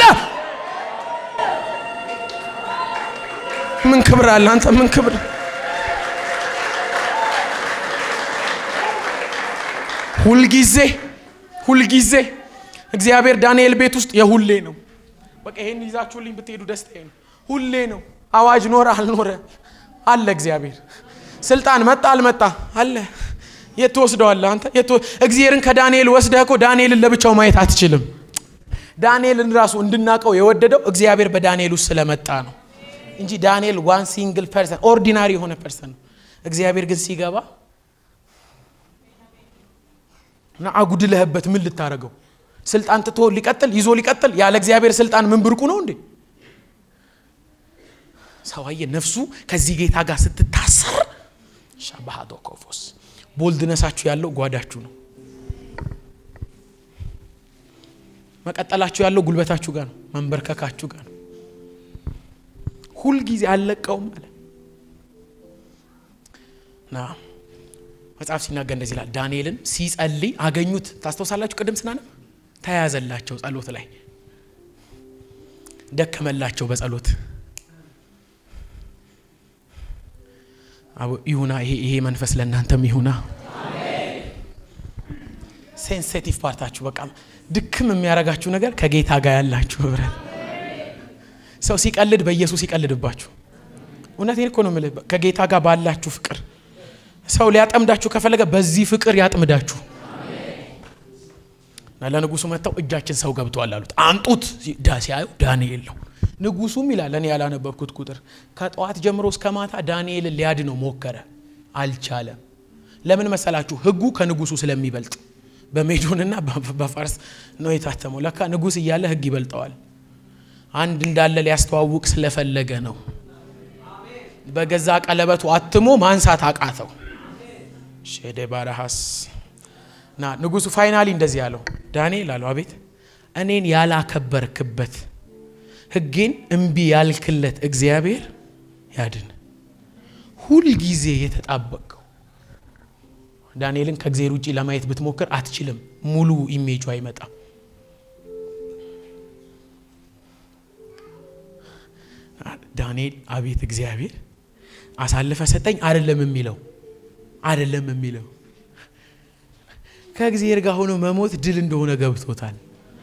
ምን ክብር አለ አንተ ምን ክብር ሁልጊዜ ሁልጊዜ እግዚአብሔር ዳንኤል ቤት ውስጥ የሁሌ ነው በቃ ይሄን ይዛችሁልኝ ብትሄዱ ደስታዬ ነው ሁሌ ነው አዋጅ ኖረ አልኖረ አለ እግዚአብሔር ስልጣን መጣ አልመጣ አለ የት ትወስደዋለህ አንተ እግዚአብሔርን ከዳንኤል ወስደህ እኮ ዳንኤልን ለብቻው ማየት አትችልም ዳንኤልን ራሱ እንድናቀው የወደደው እግዚአብሔር በዳንኤል ውስጥ ስለመጣ ነው እንጂ ዳንኤል ዋን ሲንግል ፐርሰን ኦርዲናሪ የሆነ ፐርሰን ነው እግዚአብሔር ግን ሲገባ እና አጉድለህበት ምን ልታደረገው ስልጣን ትቶ ሊቀጥል ይዞ ሊቀጥል ያለ እግዚአብሔር ስልጣን ምን ብርቁ ነው እንዴ ሰውዬ ነፍሱ ከዚህ ጌታ ጋር ስትታሰር ሻባሃዶ ኮፎስ ቦልድነሳችሁ ያለው ጓዳችሁ ነው መቀጠላችሁ ያለው ጉልበታችሁ ጋር ነው መንበርከካችሁ ጋር ነው ሁልጊዜ አልለቀውም አለ እና መጽሐፍ ሲናገር እንደዚህ ይላል ዳንኤልን ሲጸልይ አገኙት ታስታውሳላችሁ ቅድም ስናነብ ተያዘላቸው ጸሎት ላይ ደከመላቸው በጸሎት ይሁና ይሄ መንፈስ ለእናንተም ይሁና ሴንሴቲቭ ፓርታችሁ በቃ ድክም የሚያረጋችሁ ነገር ከጌታ ጋር ያላችሁ ህብረት ሰው ሲቀልድ በኢየሱስ ይቀልድባችሁ እውነቴን እኮ ነው የምልህ ከጌታ ጋር ባላችሁ ፍቅር ሰው ሊያጠምዳችሁ ከፈለገ በዚህ ፍቅር ያጥምዳችሁ ለንጉሱ መጥተው እጃችን ሰው ገብተዋል አሉት አምጡት ሲያዩ ዳንኤል ነው ንጉሱም ይላል እኔ ያላነበብኩት ቁጥር ከጠዋት ጀምሮ እስከ ማታ ዳንኤልን ሊያድነው ሞከረ አልቻለም ለምን መሰላችሁ ህጉ ከንጉሱ ስለሚበልጥ በሜዶንና በፋርስ ነው የታተመው ለካ ንጉስ እያለ ህግ ይበልጠዋል አንድ እንዳለ ሊያስተዋውቅ ስለፈለገ ነው በገዛ ቀለበቱ አትሞ ማንሳት አቃተው ሼዴ ባረሃስ ና ንጉሱ ፋይናሊ እንደዚህ ያለው ዳንኤል አለው አቤት እኔን ያላከበርክበት ህጌን እምቢ ያልክለት እግዚአብሔር ያድን ሁልጊዜ የተጣበቀው ዳንኤልን ከእግዚአብሔር ውጭ ለማየት ብትሞክር አትችልም ሙሉ ኢሜጁ አይመጣም ዳንኤል አቤት እግዚአብሔር አሳልፈ ሰጠኝ አይደለም የሚለው አይደለም የሚለው ከእግዚአብሔር ጋር ሆኖ መሞት ድል እንደሆነ ገብቶታል።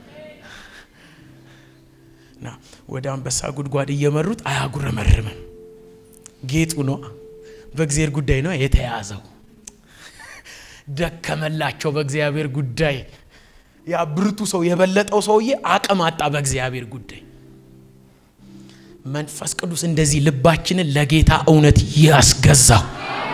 እና ወደ አንበሳ ጉድጓድ እየመሩት አያጉረመርምም። ጌጡ ነው፣ በእግዚአብሔር ጉዳይ ነው የተያዘው። ደከመላቸው በእግዚአብሔር ጉዳይ። ያ ብርቱ ሰው የበለጠው ሰውዬ አቅም አጣ በእግዚአብሔር ጉዳይ። መንፈስ ቅዱስ እንደዚህ ልባችንን ለጌታ እውነት ያስገዛው።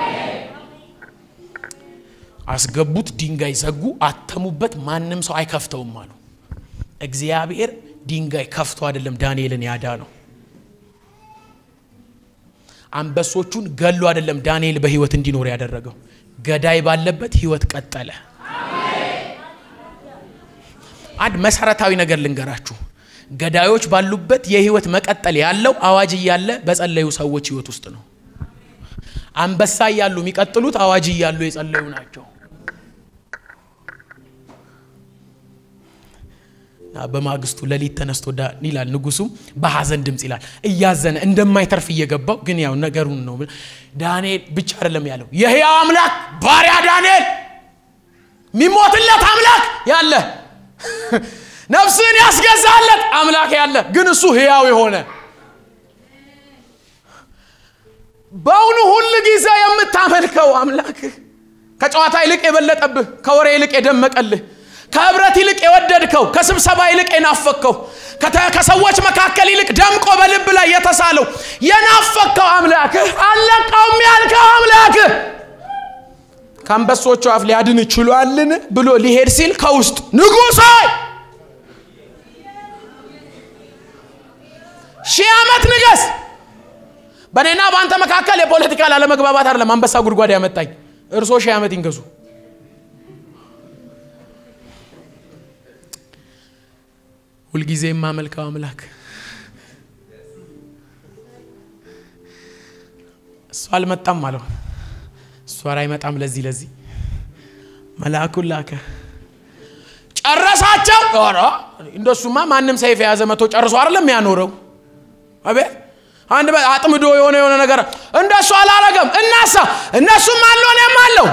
አስገቡት፣ ድንጋይ ዘጉ፣ አተሙበት፣ ማንም ሰው አይከፍተውም አሉ። እግዚአብሔር ድንጋይ ከፍቶ አይደለም ዳንኤልን ያዳ ነው። አንበሶቹን ገሎ አይደለም ዳንኤል በህይወት እንዲኖር ያደረገው። ገዳይ ባለበት ህይወት ቀጠለ። አንድ መሰረታዊ ነገር ልንገራችሁ። ገዳዮች ባሉበት የህይወት መቀጠል ያለው አዋጅ እያለ በጸለዩ ሰዎች ህይወት ውስጥ ነው። አንበሳ እያሉ የሚቀጥሉት አዋጅ እያሉ የጸለዩ ናቸው። በማግስቱ ሌሊት ተነስቶ ይላል ንጉሱም በሐዘን ድምፅ ይላል እያዘነ እንደማይተርፍ እየገባው ግን ያው ነገሩን ነው ዳንኤል ብቻ አይደለም ያለው የህያው አምላክ ባሪያ ዳንኤል የሚሞትለት አምላክ ያለ ነፍስን ያስገዛለት አምላክ ያለ ግን እሱ ህያው የሆነ በእውኑ ሁል ጊዜ የምታመልከው አምላክ ከጨዋታ ይልቅ የበለጠብህ ከወሬ ይልቅ የደመቀልህ ከህብረት ይልቅ የወደድከው ከስብሰባ ይልቅ የናፈከው ከሰዎች መካከል ይልቅ ደምቆ በልብ ላይ የተሳለው የናፈከው አምላክህ አለቀውም ያልከው አምላክህ ከአንበሶቹ አፍ ሊያድን ችሏልን ብሎ ሊሄድ ሲል ከውስጥ ንጉሥ ሆይ ሺህ ዓመት ንገስ በእኔና በአንተ መካከል የፖለቲካ ላለመግባባት አይደለም አንበሳ ጉድጓድ ያመጣኝ እርሶ ሺህ ዓመት ይንገሱ ሁልጊዜ የማመልከው አምላክ እሱ አልመጣም አለው እሱ አይመጣም ለዚህ ለዚህ መልአኩን ላከ ጨረሳቸው ኧረ እንደሱማ ማንም ሰይፍ የያዘ መቶ ጨርሶ አይደለም ያኖረው አቤት አንድ አጥምዶ የሆነ የሆነ ነገር እንደሱ አላረገም እናሳ እነሱም አሉ እኔም አለው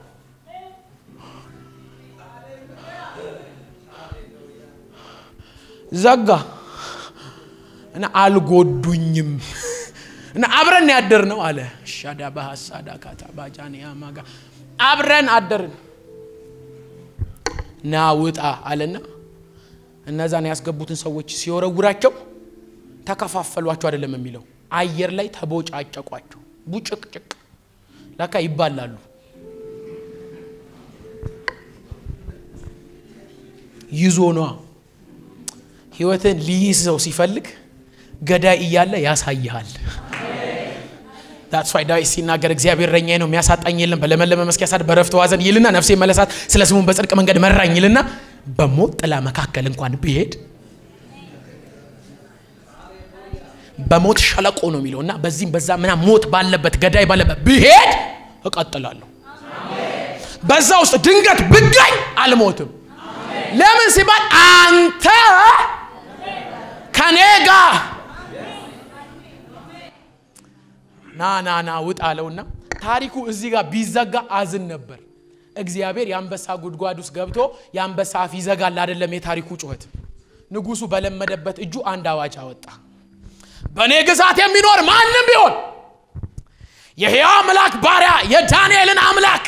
ዘጋ እና አልጎዱኝም እና አብረን ያደር ነው አለ ሻዳ ባህሳዳ ካታ ባጃንያ ማጋ አብረን አደርን ና ውጣ አለና እነዛን ያስገቡትን ሰዎች ሲወረውራቸው ተከፋፈሏቸው አይደለም የሚለው አየር ላይ ተቦጫጨቋቸው ቡጭቅጭቅ ለካ ይባላሉ ይዞ ነዋ ህይወትን ሊይዘው ሲፈልግ ገዳይ እያለ ያሳይሃል ዳትስ ዋይ ዳዊት ሲናገር እግዚአብሔር እረኛዬ ነው የሚያሳጣኝ የለም በለመለመ መስክ ያሳድ በረፍት ዋዘን ይልና ነፍሴ መለሳት ስለ ስሙን በጽድቅ መንገድ መራኝ ይልና በሞት ጥላ መካከል እንኳን ብሄድ በሞት ሸለቆ ነው የሚለው እና በዚህም በዛ ምና ሞት ባለበት ገዳይ ባለበት ብሄድ እቀጥላለሁ በዛ ውስጥ ድንገት ብጋኝ አልሞትም ለምን ሲባል አንተ ከኔ ጋር ና ና ና ውጥ አለውና ታሪኩ እዚህ ጋር ቢዘጋ አዝን ነበር እግዚአብሔር የአንበሳ ጉድጓድ ውስጥ ገብቶ የአንበሳ አፍ ይዘጋል አይደለም የታሪኩ ጩኸት ንጉሱ በለመደበት እጁ አንድ አዋጅ አወጣ በእኔ ግዛት የሚኖር ማንም ቢሆን የሕያው አምላክ ባሪያ የዳንኤልን አምላክ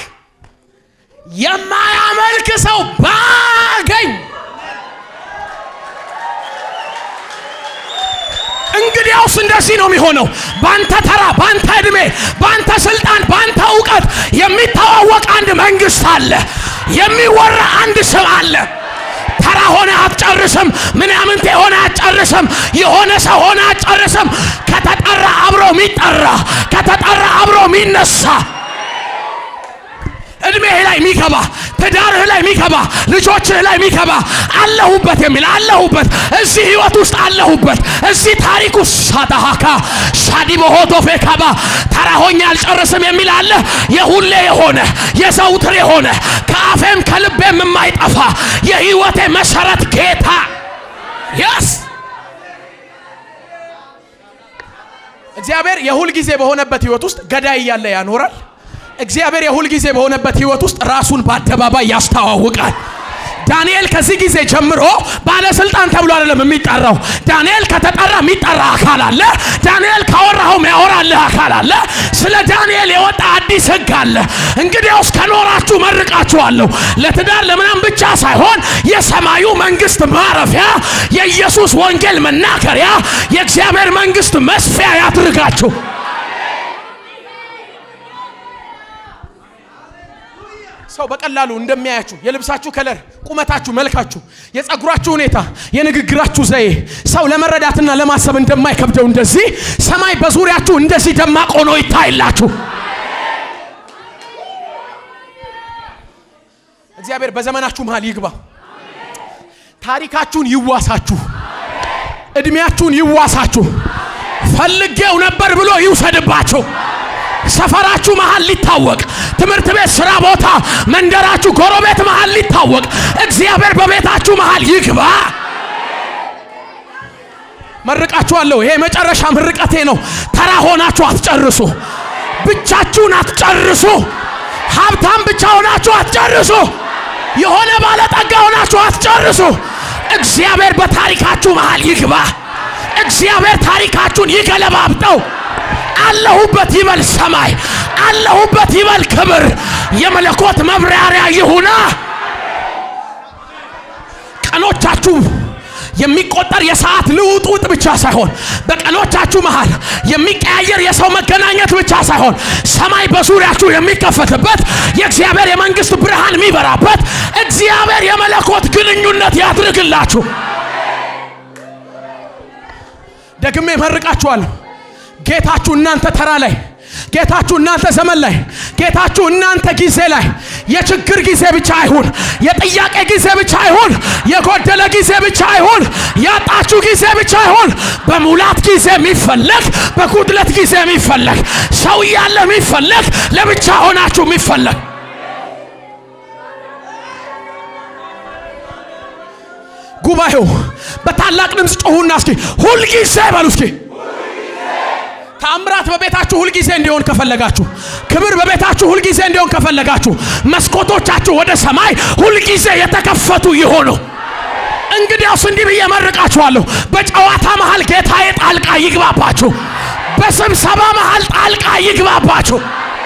የማያመልክ ሰው ባገኝ እንግዲያውስ እንደዚህ ነው የሚሆነው በአንተ ተራ በአንተ ዕድሜ በአንተ ስልጣን በአንተ እውቀት የሚተዋወቅ አንድ መንግስት አለ የሚወራ አንድ ስም አለ ተራ ሆነ አትጨርስም ምናምንቴ ሆነ አትጨርስም የሆነ ሰው ሆነ አትጨርስም ከተጠራ አብሮ የሚጠራ ከተጠራ አብሮ የሚነሳ እድሜህ ላይ የሚገባ ትዳርህ ላይ የሚገባ ልጆችህ ላይ የሚገባ አለሁበት የሚል አለሁበት እዚህ ህይወት ውስጥ አለሁበት እዚህ ታሪክ ውስጥ ሳታሃካ ሻዲ በሆቶፌ ካባ ተራ ሆኜ አልጨርስም የሚል አለ የሁሌ የሆነ የዘውትር የሆነ ከአፌም ከልቤም የማይጠፋ የህይወቴ መሰረት ጌታ የስ እግዚአብሔር የሁል ጊዜ በሆነበት ህይወት ውስጥ ገዳይ እያለ ያኖራል እግዚአብሔር የሁል ጊዜ በሆነበት ህይወት ውስጥ ራሱን በአደባባይ ያስተዋውቃል። ዳንኤል ከዚህ ጊዜ ጀምሮ ባለስልጣን ተብሎ አይደለም የሚጠራው። ዳንኤል ከተጠራ የሚጠራ አካል አለ። ዳንኤል ካወራኸው የሚያወራልህ አካል አለ። ስለ ዳንኤል የወጣ አዲስ ህግ አለ። እንግዲያውስ ከኖራችሁ መርቃችኋለሁ። ለትዳር ለምናም ብቻ ሳይሆን የሰማዩ መንግስት ማረፊያ፣ የኢየሱስ ወንጌል መናገሪያ፣ የእግዚአብሔር መንግስት መስፊያ ያድርጋችሁ። ሰው በቀላሉ እንደሚያያችሁ የልብሳችሁ ከለር፣ ቁመታችሁ፣ መልካችሁ፣ የጸጉራችሁ ሁኔታ፣ የንግግራችሁ ዘዬ ሰው ለመረዳትና ለማሰብ እንደማይከብደው እንደዚህ ሰማይ በዙሪያችሁ እንደዚህ ደማቅ ሆኖ ይታይላችሁ። እግዚአብሔር በዘመናችሁ መሃል ይግባ። ታሪካችሁን ይዋሳችሁ። እድሜያችሁን ይዋሳችሁ። ፈልጌው ነበር ብሎ ይውሰድባችሁ። ሰፈራችሁ መሃል ሊታወቅ፣ ትምህርት ቤት፣ ስራ ቦታ፣ መንደራችሁ፣ ጎረቤት መሃል ሊታወቅ፣ እግዚአብሔር በቤታችሁ መሃል ይግባ። መርቃችኋለሁ። ይሄ የመጨረሻ ምርቀቴ ነው። ተራ ሆናችሁ አትጨርሱ። ብቻችሁን አትጨርሱ። ሀብታም ብቻ ሆናችሁ አትጨርሱ። የሆነ ባለጠጋ ሆናችሁ አትጨርሱ። እግዚአብሔር በታሪካችሁ መሃል ይግባ። እግዚአብሔር ታሪካችሁን ይገለባብጠው። አለሁበት ይበል ሰማይ፣ አለሁበት ይበል ክብር። የመለኮት መብራሪያ ይሁና። ቀኖቻችሁ የሚቆጠር የሰዓት ልውውጥ ብቻ ሳይሆን በቀኖቻችሁ መሃል የሚቀያየር የሰው መገናኘት ብቻ ሳይሆን ሰማይ በዙሪያችሁ የሚከፈትበት የእግዚአብሔር የመንግስት ብርሃን የሚበራበት እግዚአብሔር የመለኮት ግንኙነት ያድርግላችሁ። ደግሜ መርቃችኋለሁ። ጌታችሁ እናንተ ተራ ላይ ጌታችሁ እናንተ ዘመን ላይ ጌታችሁ እናንተ ጊዜ ላይ የችግር ጊዜ ብቻ አይሁን፣ የጥያቄ ጊዜ ብቻ አይሁን፣ የጎደለ ጊዜ ብቻ አይሁን፣ ያጣችሁ ጊዜ ብቻ አይሁን። በሙላት ጊዜ የሚፈለግ በጉድለት ጊዜ የሚፈለግ ሰው እያለ የሚፈለግ ለብቻ ሆናችሁ የሚፈለግ ጉባኤው በታላቅ ድምፅ ጮሁና እስኪ ሁልጊዜ በሉ እስኪ ተአምራት በቤታችሁ ሁልጊዜ እንዲሆን ከፈለጋችሁ፣ ክብር በቤታችሁ ሁልጊዜ እንዲሆን ከፈለጋችሁ፣ መስኮቶቻችሁ ወደ ሰማይ ሁልጊዜ የተከፈቱ ይሆኑ። እንግዲያውስ እንዲህ ብዬ መርቃችኋለሁ። በጨዋታ መሃል ጌታዬ ጣልቃ ይግባባችሁ። በስብሰባ መሃል ጣልቃ ይግባባችሁ።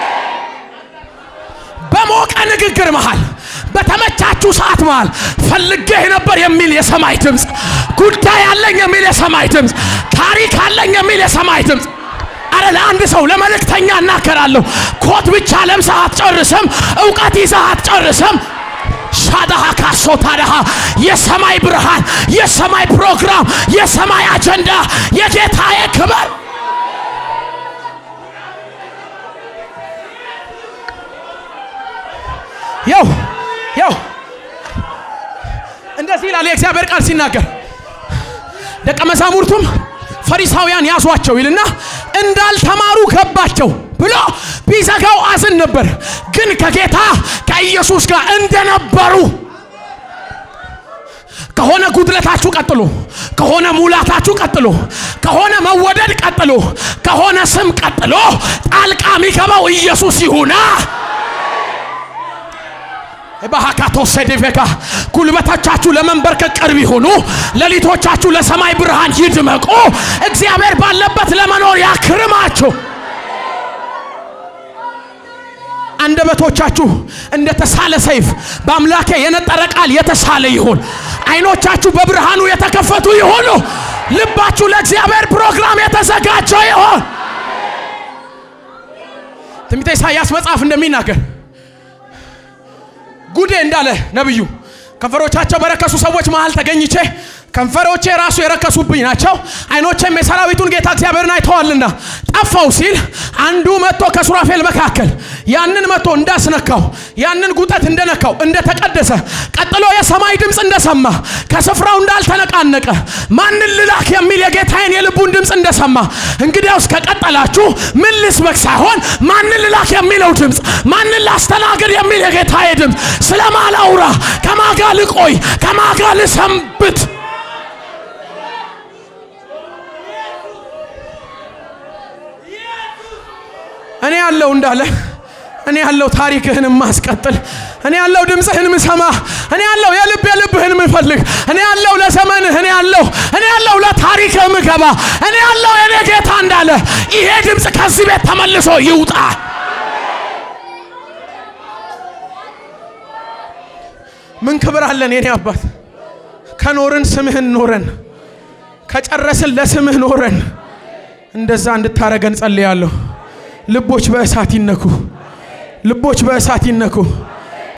በሞቀ ንግግር መሃል በተመቻችሁ ሰዓት መሃል ፈልጌህ ነበር የሚል የሰማይ ድምፅ፣ ጉዳይ አለኝ የሚል የሰማይ ድምፅ፣ ታሪክ አለኝ የሚል የሰማይ ድምፅ አረ ለአንድ ሰው ለመልእክተኛ እናገራለሁ። ኮት ብቻ ለብሰህ አትጨርስም። እውቀት ይዘህ አትጨርስም። ሻዳሃ ካሶታዳሃ የሰማይ ብርሃን፣ የሰማይ ፕሮግራም፣ የሰማይ አጀንዳ፣ የጌታዬ ክብር ያው ያው እንደዚህ ይላል የእግዚአብሔር ቃል ሲናገር ደቀ መዛሙርቱም ፈሪሳውያን ያዟቸው ይልና እንዳልተማሩ ገባቸው ብሎ ቢዘጋው አዝን ነበር። ግን ከጌታ ከኢየሱስ ጋር እንደነበሩ ከሆነ ጉድለታችሁ ቀጥሎ፣ ከሆነ ሙላታችሁ ቀጥሎ፣ ከሆነ መወደድ ቀጥሎ፣ ከሆነ ስም ቀጥሎ ጣልቃ የሚገባው ኢየሱስ ይሁና። ባህካቶ ሰዴቬጋ ጉልበቶቻችሁ ለመንበርከክ ቅርብ ይሁኑ። ሌሊቶቻችሁ ለሰማይ ብርሃን ይድመቁ። እግዚአብሔር ባለበት ለመኖር ያክርማችሁ። አንደበቶቻችሁ እንደ ተሳለ ሰይፍ በአምላኬ የነጠረ ቃል የተሳለ ይሁን። አይኖቻችሁ በብርሃኑ የተከፈቱ ይሁኑ። ልባችሁ ለእግዚአብሔር ፕሮግራም የተዘጋጀ ይሆን። ትንቢተ ኢሳይያስ መጽሐፍ እንደሚናገር ጉዴ እንዳለ ነብዩ ከንፈሮቻቸው በረከሱ ሰዎች መሃል ተገኝቼ ከንፈሮቼ ራሱ የረከሱብኝ ናቸው፣ አይኖቼም የሰራዊቱን ጌታ እግዚአብሔርን አይተዋልና ጠፋው ሲል አንዱ መጥቶ ከሱራፌል መካከል ያንን መጥቶ እንዳስነካው ያንን ጉጠት እንደነካው እንደተቀደሰ ቀጥሎ የሰማይ ድምፅ እንደሰማ ከስፍራው እንዳልተነቃነቀ ማንን ልላክ የሚል የጌታዬን የልቡን ድምፅ እንደሰማ እንግዲያውስ ከቀጠላችሁ ምን ልስበክ ሳይሆን ማንን ልላክ የሚለው ድምፅ ማንን ላስተናግድ የሚል የጌታዬ ድምፅ ስለማላውራ ከማጋ ልቆይ ከማጋ ልሰንብት እኔ ያለው እንዳለ እኔ ያለው ታሪክህን ማስቀጥል፣ እኔ ያለው ድምፅህን ምሰማ፣ እኔ ያለው የልብ የልብህን ምፈልግ፣ እኔ ያለው ለዘመንህ፣ እኔ ያለው እኔ ያለው ለታሪክህ ምገባ፣ እኔ ያለው የኔ ጌታ እንዳለ ይሄ ድምፅ ከዚህ ቤት ተመልሶ ይውጣ። ምን ክብር አለን የኔ አባት? ከኖርን ስምህን ኖረን ከጨረስን ለስምህ ኖረን እንደዛ እንድታረገን ጸልያለሁ። ልቦች በእሳት ይነኩ። ልቦች በእሳት ይነኩ።